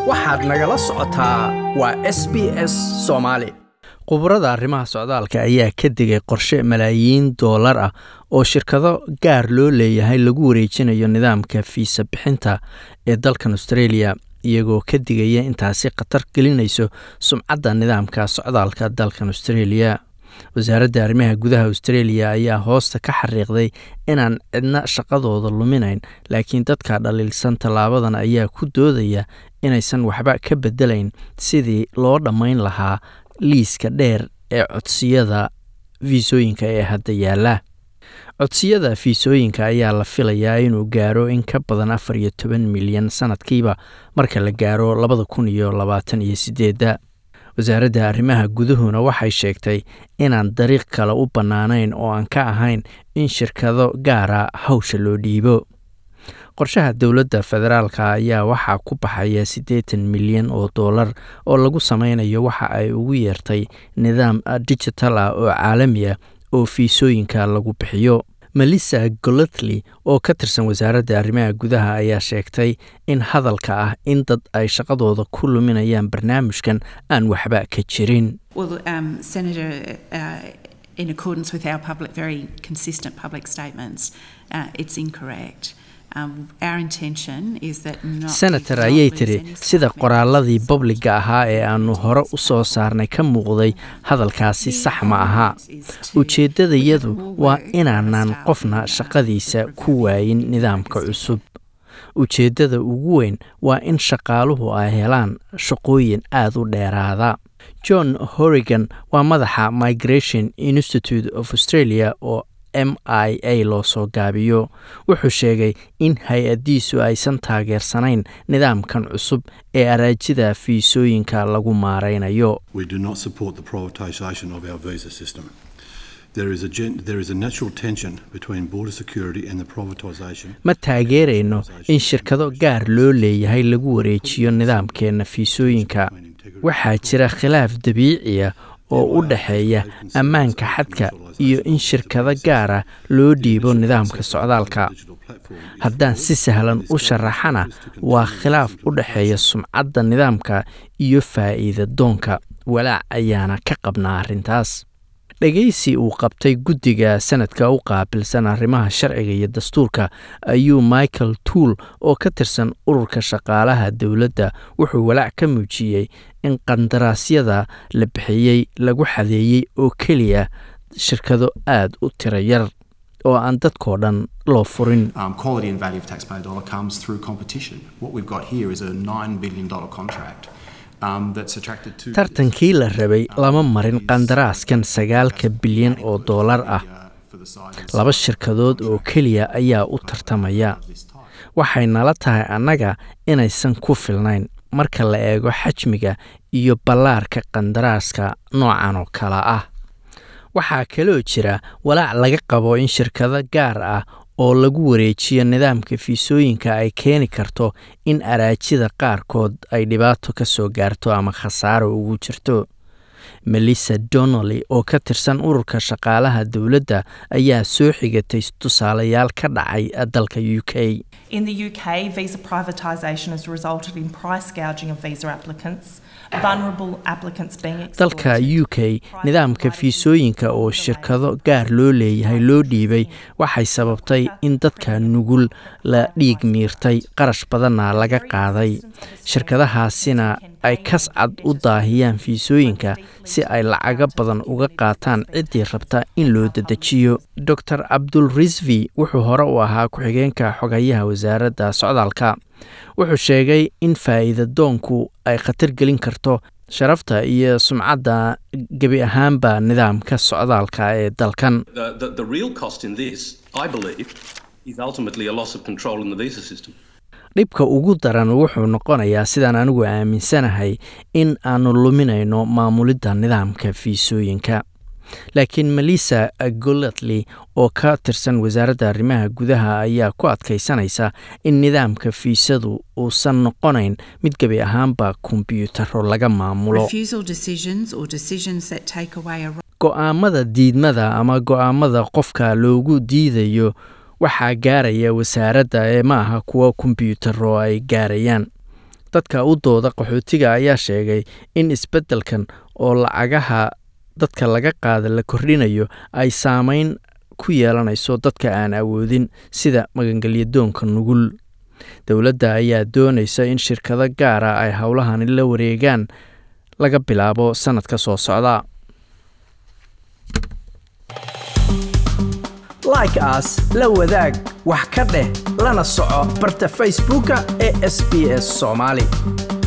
waxaad nagala socotaa waa s b s soomaali khubarada arrimaha socdaalka ayaa ka digay qorshe malaayiin doolar ah oo shirkado gaar loo leeyahay lagu wareejinayo nidaamka fiisa bixinta ee dalkan australia iyagoo ka digaya intaasi khatar gelinayso sumcadda nidaamka socdaalka dalkan australia wasaaradda arrimaha gudaha australia ayaa hoosta ka xariiqday inaan cidna shaqadooda luminayn laakiin dadka dhaliilsan tallaabadan ayaa ku doodaya inaysan waxba ka bedelayn sidii loo dhammayn lahaa liiska dheer ee codsiyada fiisooyinka ee hadda yaala codsiyada fiisooyinka ayaa la filayaa inuu gaaro in ka badan afar iyo toban milyan sanadkiiba marka la gaaro labada kun iyo labaatan iyo sideedda wasaaradda arrimaha guduhuna waxay sheegtay inaan dariiq kale u bannaanayn oo aan ka ahayn in shirkado gaara hawsha loo dhiibo qorshaha dowladda federaalka ayaa waxaa ku baxaya siddeetan milyan oo dollar oo lagu sameynayo waxa ay ugu yeertay nidaam digital ah oo caalami ah oo fiisooyinka lagu bixiyo melissa golothley oo ka tirsan wasaaradda arrimaha gudaha ayaa sheegtay in hadalka ah in dad ay shaqadooda ku luminayaan barnaamijkan aan waxba ka jirin Well, um, Senator, uh, in accordance with our public, very consistent public statements, uh, it's incorrect. Um, our intention is that not senator not ayay lose tiri any sida staff qoraaladii members. babliga ahaa ee aanu hore u soo saarnay ka muuqday hadalkaasi sax ma aha ujeeddadayadu waa inaanaan qofna shaqadiisa ku waayin nidaamka cusub ujeeddada ugu weyn waa in shaqaaluhu ay helaan shaqooyin aad u dheeraada john horrigan waa madaxa migration institute of australia oo m i a loo soo gaabiyo wuxuu sheegay in hay-addiisu aysan taageersanayn nidaamkan cusub ee araajida fiisooyinka lagu maaraynayo We do not support the privatisation of our visa system. There is a gen- there is a natural tension between border security and the privatisation. ma taageerayno in shirkado gaar loo leeyahay lagu wareejiyo nidaamkeenna fiisooyinka waxaa jira khilaaf dabiiciya oo u dhexeeya ammaanka xadka iyo in shirkado gaara loo dhiibo nidaamka socdaalka haddaan si sahlan u sharaxana waa khilaaf u dhexeeya sumcadda nidaamka iyo faa'iida doonka walaac ayaana ka qabnaa arrintaas dhegaysi uu qabtay guddiga sanadka u qaabilsan arrimaha sharciga iyo dastuurka ayuu michael tuul oo ka tirsan ururka shaqaalaha dowladda wuxuu walaac ka muujiyey in qandaraasyada la bixiyey lagu xadeeyey oo keliya shirkado aad u tiro yar oo aan dadkoo dhan loo furin Um, quality and value of taxpayer dollar comes through competition. What we've got here is a $9 billion contract um, that's attracted to. tartankii la rabay lama marin qandaraaskan sagaalka bilyan oo doolar ah laba shirkadood oo keliya ayaa u tartamaya waxay nala tahay annaga inaysan ku filnayn marka la eego xajmiga iyo ballaarka qandaraaska noocan oo kale ah waxaa kaloo jira walaac laga qabo in shirkado gaar ah oo lagu wareejiyo nidaamka fiisooyinka ay keeni karto in araajida qaarkood ay dhibaato ka soo gaarto ama khasaaro ugu jirto melissa donnelly oo ka tirsan ururka shaqaalaha dowladda ayaa soo xigatay tusaalayaal ka dhacay dalka u k In the UK, visa privatisation has resulted in price gouging of visa applicants, vulnerable applicants being dalka exploited. u k nidaamka fiisooyinka oo shirkado gaar loo leeyahay loo dhiibay waxay sababtay in dadka nugul la dhiig miirtay qarash badanna laga qaaday shirkadahaasina ay kas cad u daahiyaan fiisooyinka si ay lacago badan uga qaataan ciddii rabta in loo dedejiyo dor cabdul risvi wuxuu hore u ahaa ku-xigeenka xogayaha wasaaradda socdaalka wuxuu sheegay in faa'iida doonku ay khatar gelin karto sharafta iyo sumcadda gebi ahaanba nidaamka socdaalka ee dalkan The, the, the real cost in this, I believe, is ultimately a loss of control in the visa system. dhibka ugu daran wuxuu noqonayaa sidaan anigu aaminsanahay in aanu luminayno maamulidda nidaamka fiisooyinka laakiin melissa gollatley oo ka tirsan wasaaradda arrimaha gudaha ayaa ku adkaysanaysa in nidaamka fiisadu uusan noqonayn mid gebi ahaanba kombyuutaro laga maamulo Refusal decisions or decisions that take away a go'aamada diidmada ama go'aamada qofka loogu diidayo waxaa gaaraya wasaaradda ee ma aha kuwa kombyuutaro ay gaarayaan dadka u dooda qaxootiga ayaa sheegay in isbeddelkan oo lacagaha dadka laga qaada la kordhinayo ay saameyn ku yeelanayso dadka aan awoodin sida magangelyadoonka nugul dowladda ayaa doonaysa in shirkado gaara ay howlahani la wareegaan laga bilaabo sannadka soo socda like as la wadaag wax ka dheh lana soco barta facebooka ee sb s soomaali